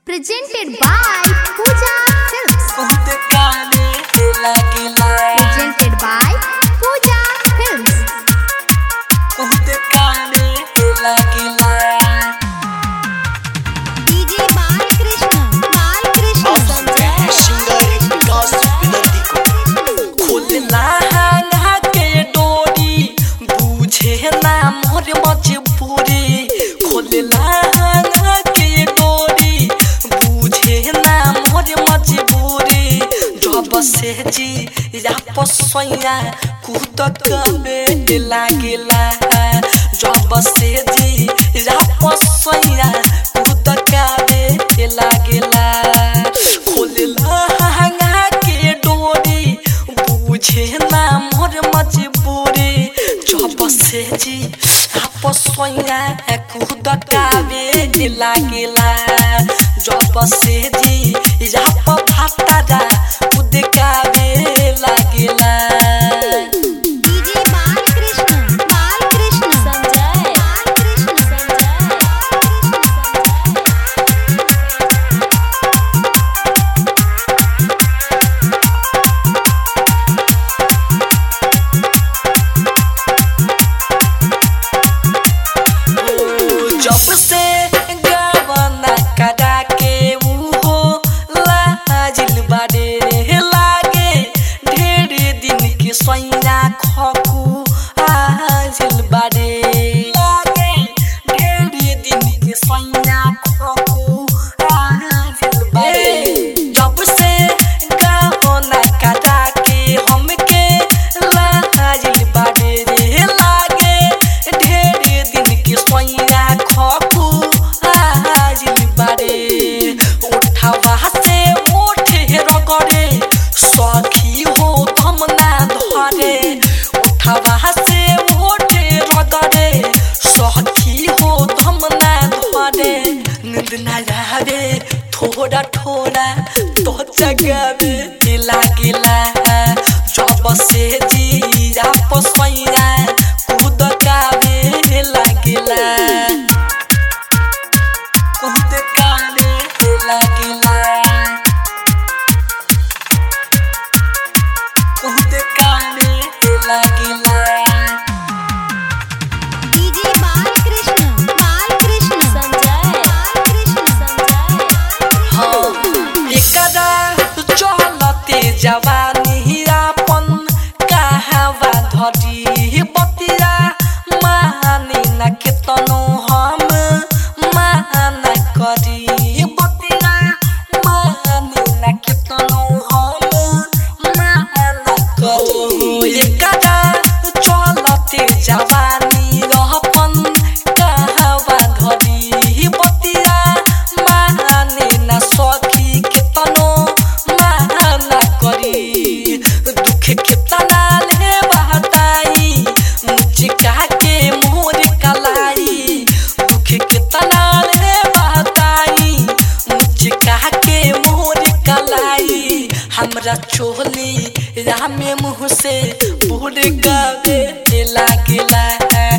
Presented by Pooja Films. बहुत काले लागेला Presented by Pooja Films. बहुत काले लागेला DJ Balkrishna. Balkrishna. Singer Vikas विनंती को खोलला हांगा के डोरी बुझे ना मोर मजबूरी खोलला हांगा के डोरी बुझे ना मोर मजबूरी जब से जी या पसैया कूद कबे लागेला जब से जी या पसैया कूद कबे लागेला खोलला हांगा के डोरी बुझे ना मोर मजबूरी जब से जी आपस सोया कूद कावे लागेला जब से जी आप भातारा कूद कावे लागेला DJ Balkrishna. Balkrishna. Sanjay. Balkrishna. Sanjay. जब से गवना करा के उहो लाजिल बारे लागे ढेर दिन के सैया खकू आजिल बारे लागे ढेर दिन के सैया खकू आजिल बारे जब से गवना करा के हमके लाजिल बारे लागे ढेर दिन के सैया खकू आजिल बारे उठावा से उठे रगरे सखी हो धमना धरे उठावा से उठे रगरे सखी हो धमना धरे नींद ना आवे थोड़ा थोड़ा तो जगावे लागेला जब से जीरा पसैया कूद कावे लागेला कूद कावे लागेला कूद कावे लागेला DJ Balkrishna. Balkrishna. Sanjay. Balkrishna. Sanjay. एकरा चलते जवानी आपन कहवा धरी बतिया मानी न केतनो हम माना करी बतिया मानी न केतनो हम माना करी एकरा चलते जवानी रहपन कहवा धरी बतिया माने न सखी केतनो माना करी दुख केतना ले बहताई मुचिका के मोर कलाई दुख केतना ले बहताई मुचिका के मोर कलाई हमरा चोली रामे मुँह से बूढ़ गावे लागेला